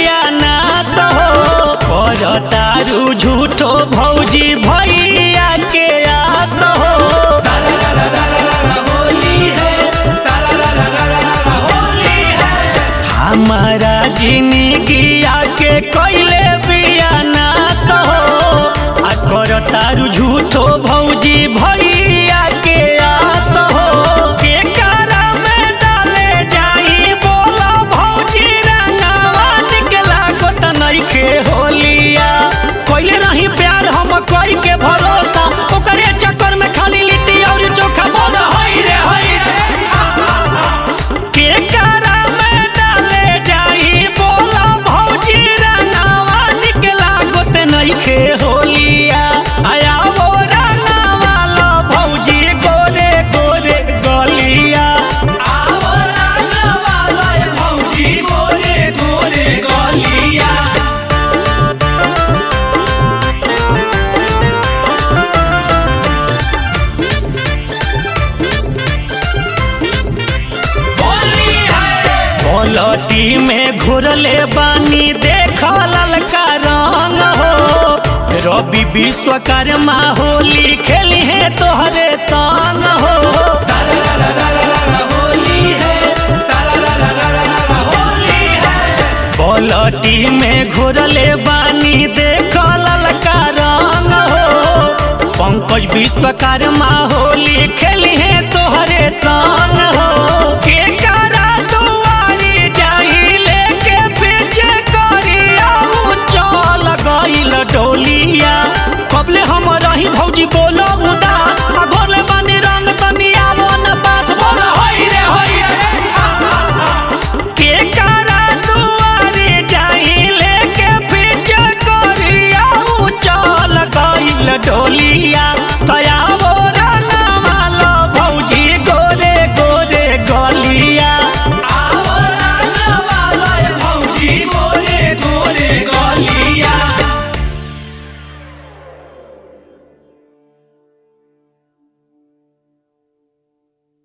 बिया नाश हो पर तारू झूठो भौजी भैया के आस हो हमारा जिंदगिया के कैले बिया नाश हो आ कर तारू झूठो भौजी भैया के आस हो के कारा में डाले जाई बोला भौजी रंगावा निकला को त नइखे होलिया कैले नहीं प्यार हम कोई के भरोसा ओकरे चक्कर में खाली लिट्टी और चोखा बोल हई रे हई रे के कारा में डाले जाई बोला भौजी रंगावा निकला गोत नइखे होलिया आया वो रंगावा ला भौजी गोरे गोरे गलिया आवो रंगावा ला भौजी गोरे गोरे गलिया पलटी में घुरले बानी देख ललका रंग हो रवि विश्वकर्मा होली खेली है तोहरे संग हो पलटी में घुरले बानी देख ललका रंग हो पंकज विश्वकर्मा होली खेली है तोहरे संग हो के करा दुआरी जाई लेके पीछे करिया चल गइल डोलिया कबले हम रही भौजी बोल